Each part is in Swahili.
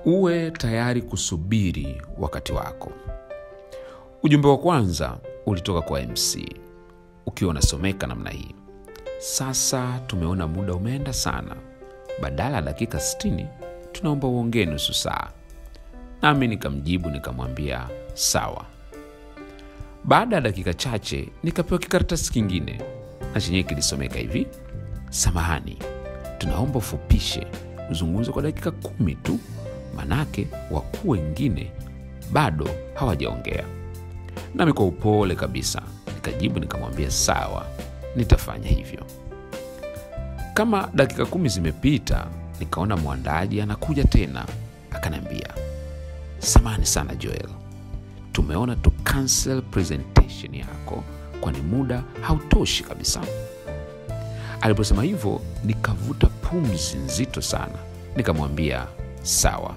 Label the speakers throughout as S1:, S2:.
S1: uwe tayari kusubiri wakati wako ujumbe wa kwanza ulitoka kwa mc ukiwa unasomeka namna hii sasa tumeona muda umeenda sana badala ya dakika 60 tunaomba uongee nusu saa nami nikamjibu nikamwambia sawa baada ya dakika chache nikapewa kikaratasi kingine na chenyewe kilisomeka hivi samahani tunaomba ufupishe uzungumze kwa dakika kumi tu manake wakuu wengine bado hawajaongea nami kwa upole kabisa nikajibu nikamwambia sawa nitafanya hivyo kama dakika kumi zimepita nikaona mwandaji anakuja tena akaniambia samani sana joel tumeona tu cancel presentation yako kwani muda hautoshi kabisa aliposema hivyo nikavuta pumzi nzito sana nikamwambia sawa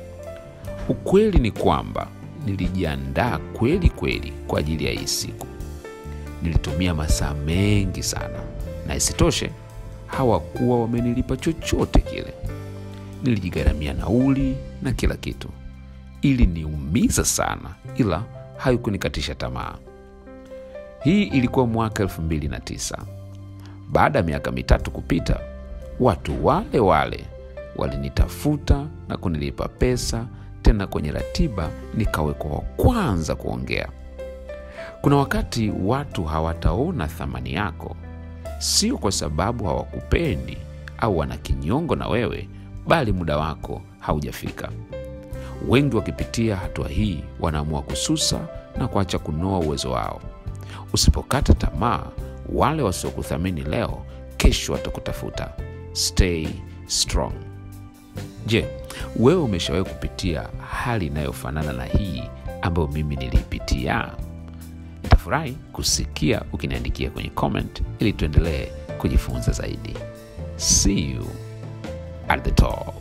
S1: ukweli ni kwamba nilijiandaa kweli kweli kwa ajili ya hii siku nilitumia masaa mengi sana na isitoshe hawakuwa wamenilipa chochote kile nilijigharamia nauli na kila kitu ili niumiza sana ila haikunikatisha tamaa hii ilikuwa mwaka 29 baada ya miaka mitatu kupita watu wale wale walinitafuta na kunilipa pesa tena kwenye ratiba nikawekwa wa kwanza kuongea kuna wakati watu hawataona thamani yako sio kwa sababu hawakupendi au wana kinyongo na wewe bali muda wako haujafika wengi wakipitia hatua hii wanaamua kususa na kuacha kunoa uwezo wao usipokata tamaa wale wasiokuthamini leo kesho watakutafuta stay strong je wewe umeshawahi kupitia hali inayofanana na hii ambayo mimi niliipitia nitafurahi kusikia ukiniandikia kwenye comment ili tuendelee kujifunza zaidi see you at the top